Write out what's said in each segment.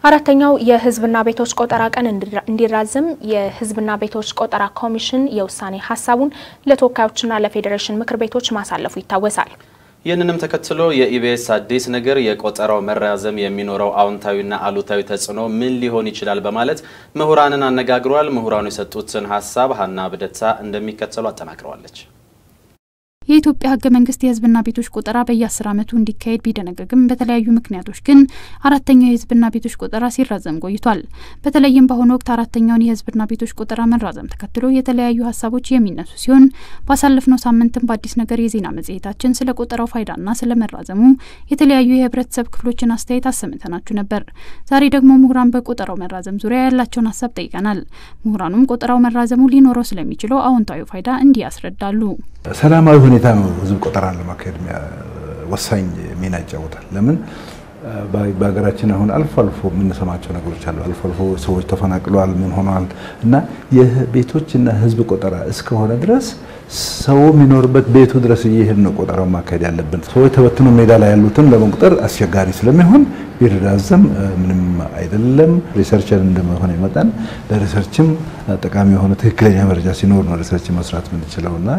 አራተኛው የሕዝብና ቤቶች ቆጠራ ቀን እንዲራዘም የሕዝብና ቤቶች ቆጠራ ኮሚሽን የውሳኔ ሀሳቡን ለተወካዮችና ለፌዴሬሽን ምክር ቤቶች ማሳለፉ ይታወሳል። ይህንንም ተከትሎ የኢቢኤስ አዲስ ነገር የቆጠራው መራዘም የሚኖረው አዎንታዊና አሉታዊ ተጽዕኖ ምን ሊሆን ይችላል በማለት ምሁራንን አነጋግሯል። ምሁራኑ የሰጡትን ሀሳብ ሀና ብደታ እንደሚከተሉ አጠናቅረዋለች። የኢትዮጵያ ህገ መንግስት የህዝብና ቤቶች ቆጠራ በየአስር ዓመቱ እንዲካሄድ ቢደነገግም በተለያዩ ምክንያቶች ግን አራተኛው የህዝብና ቤቶች ቆጠራ ሲራዘም ቆይቷል። በተለይም በአሁኑ ወቅት አራተኛውን የህዝብና ቤቶች ቆጠራ መራዘም ተከትሎ የተለያዩ ሀሳቦች የሚነሱ ሲሆን ባሳለፍነው ሳምንትም በአዲስ ነገር የዜና መጽሔታችን ስለ ቆጠራው ፋይዳና ስለ መራዘሙ የተለያዩ የህብረተሰብ ክፍሎችን አስተያየት አሰምተናችሁ ነበር። ዛሬ ደግሞ ምሁራን በቆጠራው መራዘም ዙሪያ ያላቸውን ሀሳብ ጠይቀናል። ምሁራኑም ቆጠራው መራዘሙ ሊኖረው ስለሚችለው አዎንታዊ ፋይዳ እንዲህ ያስረዳሉ። ሰላማዊ ሁኔታ ነው ህዝብ ቆጠራን ለማካሄድ ወሳኝ ሚና ይጫወታል። ለምን በሀገራችን አሁን አልፎ አልፎ የምንሰማቸው ነገሮች አሉ። አልፎ አልፎ ሰዎች ተፈናቅለዋል፣ ምን ሆነዋል እና የቤቶችና ህዝብ ቆጠራ እስከሆነ ድረስ ሰው የሚኖርበት ቤቱ ድረስ እየሄድ ነው ቆጠራው ማካሄድ ያለብን። ሰዎች ተበትኖ ሜዳ ላይ ያሉትን ለመቁጠር አስቸጋሪ ስለሚሆን ቢራዘም ምንም አይደለም። ሪሰርቸር እንደመሆነ መጠን ለሪሰርችም ጠቃሚ የሆነ ትክክለኛ መረጃ ሲኖር ነው ሪሰርች መስራት የምንችለው እና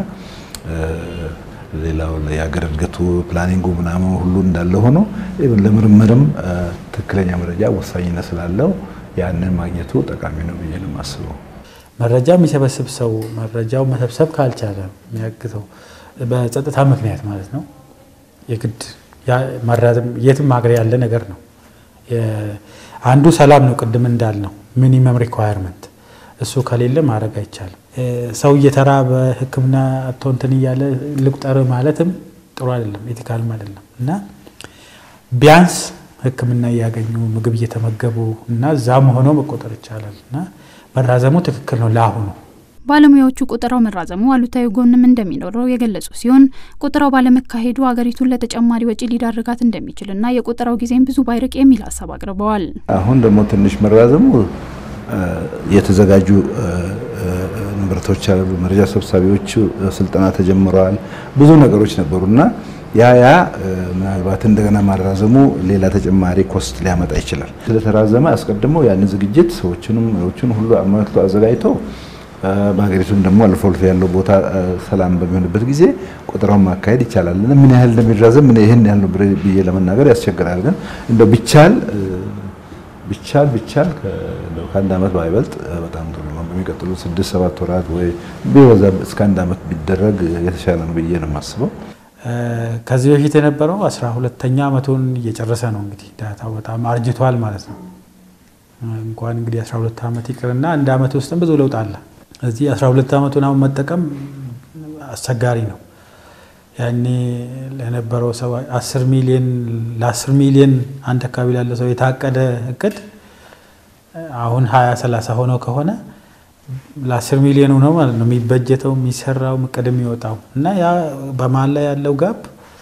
ሌላው የሀገር እድገቱ ፕላኒንጉ ምናምን ሁሉ እንዳለ ሆኖ ለምርምርም ትክክለኛ መረጃ ወሳኝነት ስላለው ያንን ማግኘቱ ጠቃሚ ነው ብዬ ነው የማስበው። መረጃ የሚሰበስብ ሰው መረጃው መሰብሰብ ካልቻለ የሚያግተው በጸጥታ ምክንያት ማለት ነው የግድ መራዘም የትም ሀገር ያለ ነገር ነው። አንዱ ሰላም ነው። ቅድም እንዳልነው ሚኒመም ሪኳየርመንት እሱ ከሌለ ማድረግ አይቻልም። ሰው እየተራበ ሕክምና አቶ እንትን እያለ ልቁጠር ማለትም ጥሩ አይደለም፣ ኤቲካልም አይደለም እና ቢያንስ ሕክምና እያገኙ ምግብ እየተመገቡ እና እዛም ሆኖ መቆጠር ይቻላል እና መራዘሙ ትክክል ነው ለአሁኑ። ባለሙያዎቹ ቆጠራው መራዘሙ አሉታዊ ጎንም እንደሚኖረው የገለጹ ሲሆን ቆጠራው ባለመካሄዱ ሀገሪቱን ለተጨማሪ ወጪ ሊዳርጋት እንደሚችልና የቆጠራው ጊዜም ብዙ ባይርቅ የሚል ሀሳብ አቅርበዋል። አሁን ደግሞ ትንሽ መራዘሙ የተዘጋጁ ንብረቶች አሉ። መረጃ ሰብሳቢዎቹ ስልጠና ተጀምረዋል። ብዙ ነገሮች ነበሩ እና ያ ያ ምናልባት እንደገና ማራዘሙ ሌላ ተጨማሪ ኮስት ሊያመጣ ይችላል። ስለተራዘመ አስቀድሞ ያንን ዝግጅት ሰዎችንም ዎችን ሁሉ አመልክቶ አዘጋጅተው በሀገሪቱም ደግሞ አልፎ አልፎ ያለው ቦታ ሰላም በሚሆንበት ጊዜ ቆጠራውን ማካሄድ ይቻላል። ምን ያህል እንደሚራዘም ይህን ያህል ነው ብዬ ለመናገር ያስቸግራል። ግን እንደው ቢቻል ቢቻል ቢቻል ከአንድ ዓመት ባይበልጥ በጣም ጥሩ ነው። በሚቀጥሉ ስድስት ሰባት ወራት ወይ ቢበዛ እስከ አንድ ዓመት ቢደረግ የተሻለ ነው ብዬ ነው የማስበው። ከዚህ በፊት የነበረው አስራ ሁለተኛ ዓመቱን እየጨረሰ ነው። እንግዲህ ዳታው በጣም አርጅቷል ማለት ነው። እንኳን እንግዲህ አስራ ሁለት ዓመት ይቅርና አንድ ዓመት ውስጥም ብዙ ለውጥ አለ። እዚህ አስራ ሁለት ዓመቱን አሁን መጠቀም አስቸጋሪ ነው። ያኔ ለነበረው ሰው አስር ሚሊዮን ለአስር ሚሊዮን አንድ አካባቢ ላለ ሰው የታቀደ እቅድ አሁን ሀያ ሰላሳ ሆነው ከሆነ ለአስር ሚሊዮን ነው ማለት ነው የሚበጀተው የሚሰራው እቅድ የሚወጣው እና ያ በመሀል ላይ ያለው ጋፕ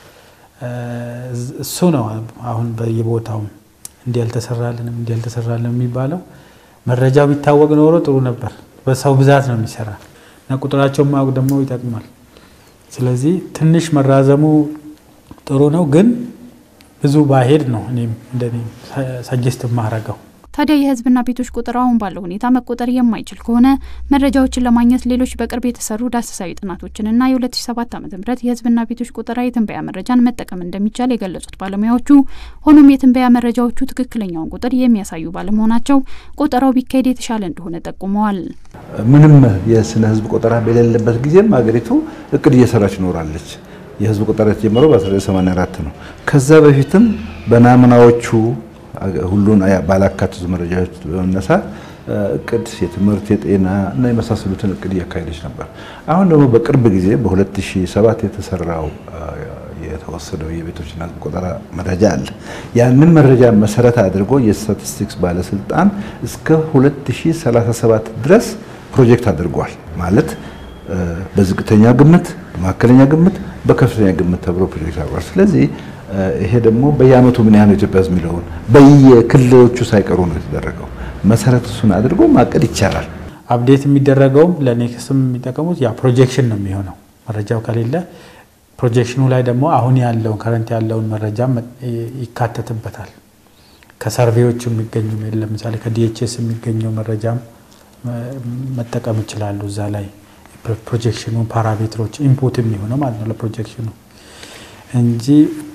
እሱ ነው። አሁን በየቦታውም እንዲህ ያልተሰራልንም እንዲህ ያልተሰራልን የሚባለው መረጃው ቢታወቅ ኖሮ ጥሩ ነበር። በሰው ብዛት ነው የሚሰራ እና ቁጥራቸውን ማወቅ ደግሞ ይጠቅማል። ስለዚህ ትንሽ መራዘሙ ጥሩ ነው፣ ግን ብዙ ባሄድ ነው እኔም እንደኔ ሰጀስት የማረገው። ታዲያ የህዝብና ቤቶች ቆጠራ አሁን ባለው ሁኔታ መቆጠር የማይችል ከሆነ መረጃዎችን ለማግኘት ሌሎች በቅርብ የተሰሩ ዳሰሳዊ ጥናቶችንና የ2007 ዓ ም የህዝብና ቤቶች ቆጠራ የትንበያ መረጃን መጠቀም እንደሚቻል የገለጹት ባለሙያዎቹ፣ ሆኖም የትንበያ መረጃዎቹ ትክክለኛውን ቁጥር የሚያሳዩ ባለመሆናቸው ቆጠራው ቢካሄድ የተሻለ እንደሆነ ጠቁመዋል። ምንም የስነ ህዝብ ቆጠራ በሌለበት ጊዜም ሀገሪቱ እቅድ እየሰራች ኖራለች። የህዝብ ቆጠራ የተጀመረው በ1984 ነው። ከዛ በፊትም በናሙናዎቹ ሁሉን ባላካተቱ መረጃዎች በመነሳት እቅድ የትምህርት፣ የጤና እና የመሳሰሉትን እቅድ እያካሄደች ነበር። አሁን ደግሞ በቅርብ ጊዜ በ2007 የተሰራው የተወሰደው የቤቶችና ህዝብ ቆጠራ መረጃ አለ። ያንን መረጃ መሰረት አድርጎ የስታቲስቲክስ ባለስልጣን እስከ 2037 ድረስ ፕሮጀክት አድርጓል። ማለት በዝቅተኛ ግምት፣ በመካከለኛ ግምት፣ በከፍተኛ ግምት ተብሎ ፕሮጀክት አድርጓል። ስለዚህ ይሄ ደግሞ በየአመቱ ምን ያህል ኢትዮጵያ ህዝብ የሚለውን በየክልሎቹ ሳይቀሩ ነው የተደረገው። መሰረት እሱን አድርጎ ማቀድ ይቻላል። አፕዴት የሚደረገውም ለኔክስትም የሚጠቀሙት ያ ፕሮጀክሽን ነው የሚሆነው። መረጃው ከሌለ ፕሮጀክሽኑ ላይ ደግሞ አሁን ያለውን ከረንት ያለውን መረጃ ይካተትበታል። ከሰርቬዎች የሚገኙ ለምሳሌ ከዲኤችኤስ የሚገኘው መረጃም መጠቀም ይችላሉ። እዛ ላይ ፕሮጀክሽኑ ፓራሜትሮች ኢንፑት የሚሆነው ማለት ነው ለፕሮጀክሽኑ እንጂ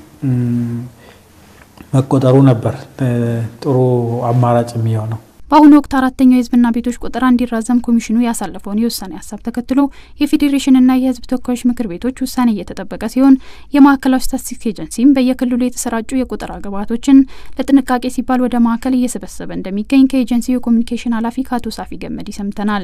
መቆጠሩ ነበር ጥሩ አማራጭ የሚሆነው። በአሁኑ ወቅት አራተኛው የህዝብና ቤቶች ቆጠራ እንዲራዘም ኮሚሽኑ ያሳለፈውን የውሳኔ ሀሳብ ተከትሎ የፌዴሬሽንና የህዝብ ተወካዮች ምክር ቤቶች ውሳኔ እየተጠበቀ ሲሆን የማዕከላዊ ስታቲስቲክስ ኤጀንሲም በየክልሉ የተሰራጩ የቆጠራ ግብዓቶችን ለጥንቃቄ ሲባል ወደ ማዕከል እየሰበሰበ እንደሚገኝ ከኤጀንሲው የኮሚኒኬሽን ኃላፊ ከአቶ ሳፊ ገመዲ ሰምተናል።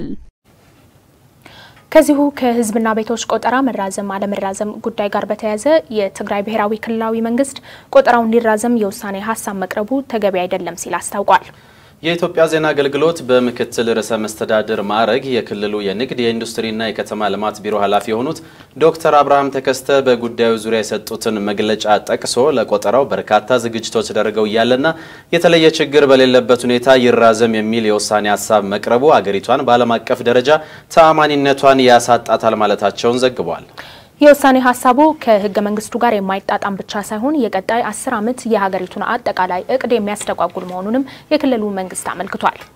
ከዚሁ ከህዝብና ቤቶች ቆጠራ መራዘም አለመራዘም ጉዳይ ጋር በተያያዘ የትግራይ ብሔራዊ ክልላዊ መንግስት ቆጠራው እንዲራዘም የውሳኔ ሀሳብ መቅረቡ ተገቢ አይደለም ሲል አስታውቋል። የኢትዮጵያ ዜና አገልግሎት በምክትል ርዕሰ መስተዳድር ማዕረግ የክልሉ የንግድ የኢንዱስትሪና የከተማ ልማት ቢሮ ኃላፊ የሆኑት ዶክተር አብርሃም ተከስተ በጉዳዩ ዙሪያ የሰጡትን መግለጫ ጠቅሶ ለቆጠራው በርካታ ዝግጅቶች ተደርገው እያለና የተለየ ችግር በሌለበት ሁኔታ ይራዘም የሚል የውሳኔ ሀሳብ መቅረቡ አገሪቷን በዓለም አቀፍ ደረጃ ተአማኒነቷን ያሳጣታል ማለታቸውን ዘግቧል። የውሳኔ ሀሳቡ ከህገ መንግስቱ ጋር የማይጣጣም ብቻ ሳይሆን የቀጣይ አስር ዓመት የሀገሪቱን አጠቃላይ እቅድ የሚያስተጓጉል መሆኑንም የክልሉ መንግስት አመልክቷል።